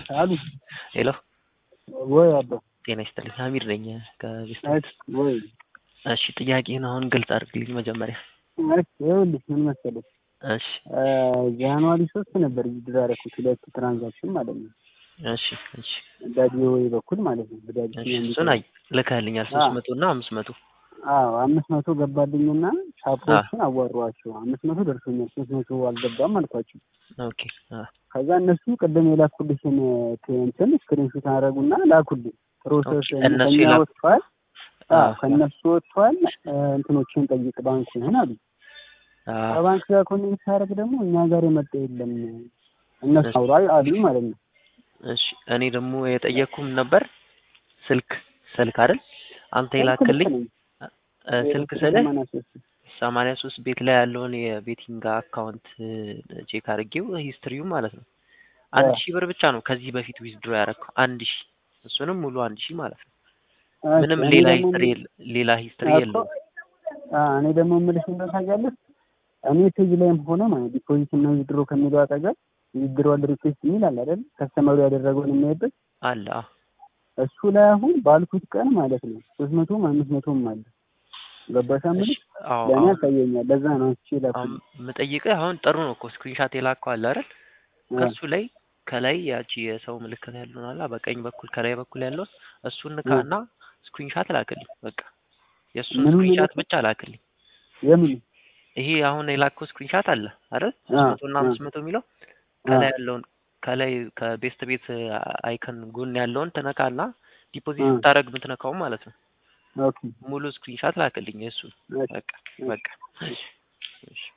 አሉ ሄሎ ወይ አባ ጤና ይስጥልኝ ሀሚድ ነኝ ከቤስት እሺ ወይ እሺ ጥያቄህን አሁን ግልጽ አድርግልኝ መጀመሪያ እሺ ይኸውልህ ምን መሰለህ እሺ ጃንዋሪ ሶስት ነበር ዊዝድሮ ያደረኩት ሁለት ትራንዛክሽን ማለት ነው እሺ እሺ በዳዲ ወይ በኩል ማለት ነው በዳዲ እሺ እሱን አይ ልከህልኛል ሶስት መቶ እና አምስት መቶ አዎ አምስት መቶ ገባልኝና ሻፖችን አዋሯቸው አምስት መቶ ደርሶኛል ሶስት መቶ አልገባም አልኳቸው ኦኬ አ ከዛ እነሱ ቅድም የላኩልሽን እንትን ስክሪንሾት አደረጉና ላኩልኝ ፕሮሰስ ኦኬ፣ እነሱ ከኛ የላኩ- ወጥቷል አዎ አዎ። ከእነሱ ወጥቷል እንትኖችን ጠይቅ ባንኩን አሉ አ ከባንክ ጋር ኮኔክት ሳደርግ ደግሞ እኛ ጋር የመጣ የለም እነሱ እሺ። አውራ አሉኝ ማለት ነው እሺ እኔ ደግሞ የጠየቅኩም ነበር ስልክ ስልክ አይደል አንተ የላክልኝ ልክ ነኝ። እ ስልክ ስልህ ሰማንያ ሶስት ሰማንያ ሶስት ቤት ላይ ያለውን የቤቲንግ አካውንት ቼክ አድርጌው ሂስትሪው ማለት ነው አንድ አዎ። ሺህ ብር ብቻ ነው ከዚህ በፊት ዊዝድሮ ያደረግከው አንድ ሺህ እሱንም ሙሉ አንድ ሺህ ማለት ነው እሺ፣ ምንም እኔ ሌላ ደግሞ ሂስትሪ የለ- ሌላ ሂስትሪ እኮ- የለውም አዎ፣ እኔ ደግሞ የምልሽ እንደው ታውቂያለሽ እኔ ፔጅ ላይም ሆነ ማለት ዲፖዚት እና ዊዝድሮ ከሚለው አጠገብ ዊዝድሮዋል ሪኩዌስት የሚል አለ አይደል ከስተመሩ ያደረገውን የሚያይበት አለ አዎ። እሱ ላይ አሁን ባልኩት ቀን ማለት ነው ሶስት መቶም አምስት መቶም አለ ገባሽ እሺ የምልሽ አዎ ለእኔ አሁን ያሳየኛል ለዛ ነው እቺ ላኩ አሁን የምጠይቅህ አሁን ጥሩ ነው እኮ ስክሪንሻት የላከው አለ አይደል ከሱ ላይ ከላይ ያቺ የሰው ምልክት ያለውን አላ በቀኝ በኩል ከላይ በኩል ያለው እሱን ንካና ስክሪንሻት ላክልኝ በቃ የእሱን ምኑን ስክሪንሻት ልላክ? ብቻ ላክልኝ የምን ይሄ አሁን የላከው ስክሪንሻት አለ አይደል አ፣ ሶስት መቶ እና አ፣ አምስት መቶ የሚለው አ፣ ከላይ ያለውን ከላይ ከቤስት ቤት አይከን ጎን ያለውን ትነካና ዲፖዚት አ፣ ስታደርግ የምትነካው ማለት ነው ኦኬ ሙሉ ስክሪንሻት ላክልኝ የእሱን እሺ፣ በቃ እሺ። በቃ እሺ